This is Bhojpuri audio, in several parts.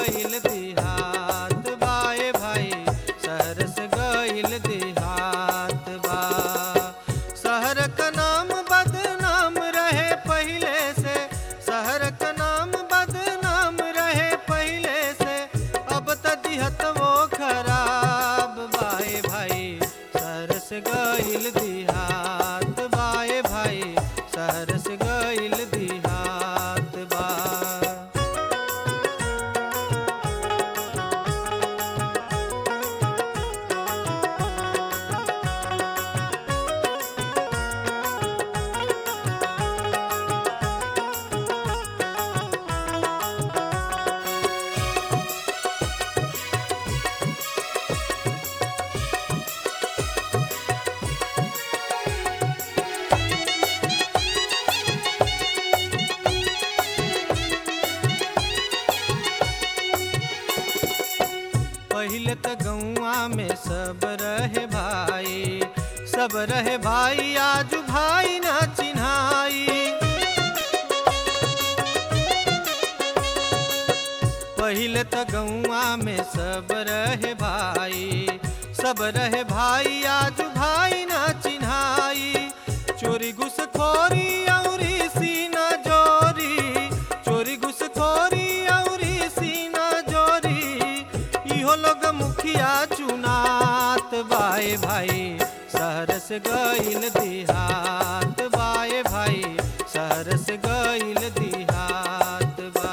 गइल देहात बाए भाई शहर से गइल देहात बा शहर का नाम बदनाम रहे पहले से शहर का नाम बदनाम रहे पहले से अब त दिहत वो खराब बाए भाई शहर से गइल देहात बाए भाई शहर से गइल देहात बा पहले त गौआ में सब रहे भाई सब रहे भाई आज भाई ना चिन्हाई पहले त गौआ में सब रहे भाई सब रहे भाई आज भाई ना चिन्हाई चोरी घुसखोरी औरी सीना जोरी चोरी घुसखोरी औरी सीना जोरी इहो लोग मुखिया चुनात बाए भाई शहर से गइल देहात बाए भाई शहर से गइल देहात बा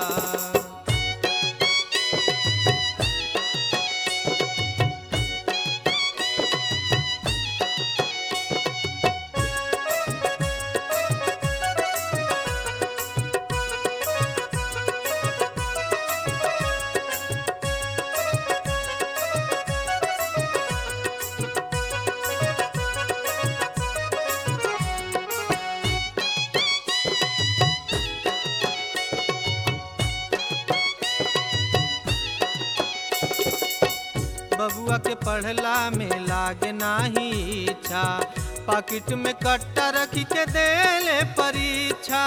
बबुआ के पढ़ला में लागे नाही इच्छा पाकिट में कट्टा रखी के देले परीक्षा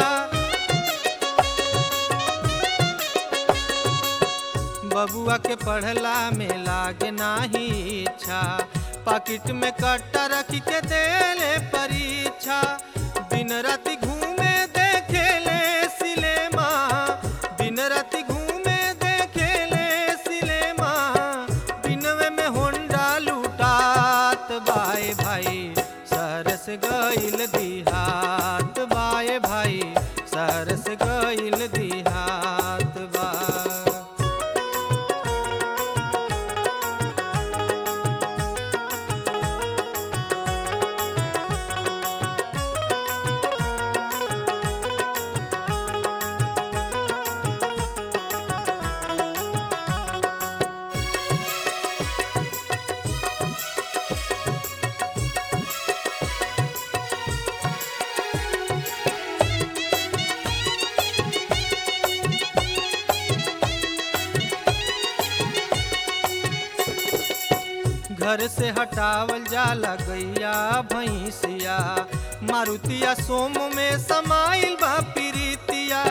बबुआ के पढ़ला में लागे नाही इच्छा पाकिट में कट्टा रखी के देले परीक्षा दिन राति घूमे देखेले सिनेमा दिन राति घूमे देखेले सिनेमा दिनवे में होंडा लूटात बाए भाई शहर से गइल देहात बाए भाई शहर से गइल देहात बा घर से हटावल जाला गैया भैंसिया मारुतिया सोम में समाइल बा प्रीतिया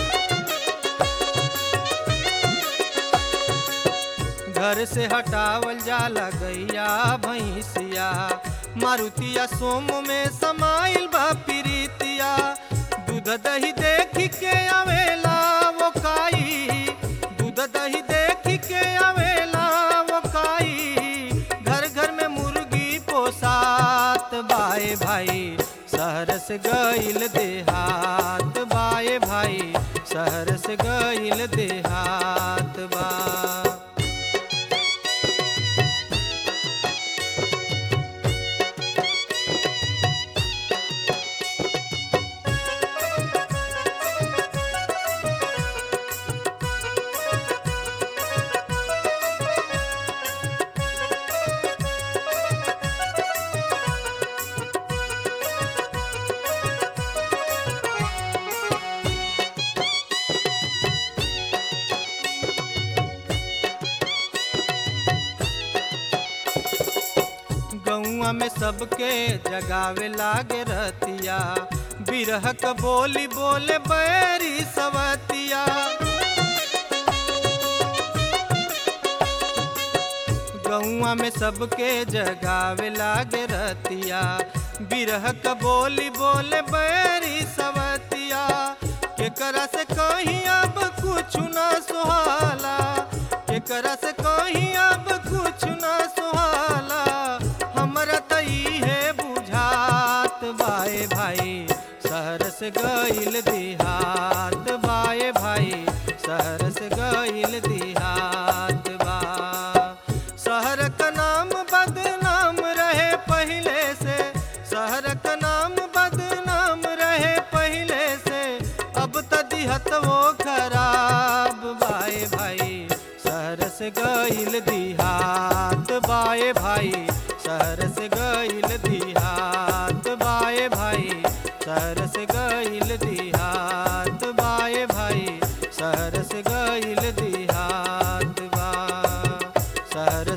घर से हटावल जाला गैया भैंसिया मारुतिया सोम में समाइल बा प्रीतिया दूध दही देख के आवेला वो काई दूध दही देख के आवेला वो काई घर घर में मुर्गी पोसात बाए भाई शहर से गइल देहात बाए भाई शहर से गइल देहात बा गौआ में सबके जगावे लागे रतिया बिरह क बोली बोले बैरी सवतिया दिलवा में सबके जगावे लागे रतिया बिरह क बोली बोले बैरी सवतिया केकरा से कहीं अब कुछ ना सुहाला केकरा से कहीं अब कुछ ना सुहाला हमरा त इहे बुझात बाए भाई शहर से गइल दिहात बाए भाई शहर से गइल दिहात बा शहर का नाम बदनाम रहे पहले से शहर का नाम बदनाम रहे पहले से अब त दिहत वो खराब बाए भाई शहर से गइल दिहात बाए भाई शहर से गइल दिहात बाए भाई शहर से गइल दिहात बाए भाई शहर से गइल दिहात बा शहर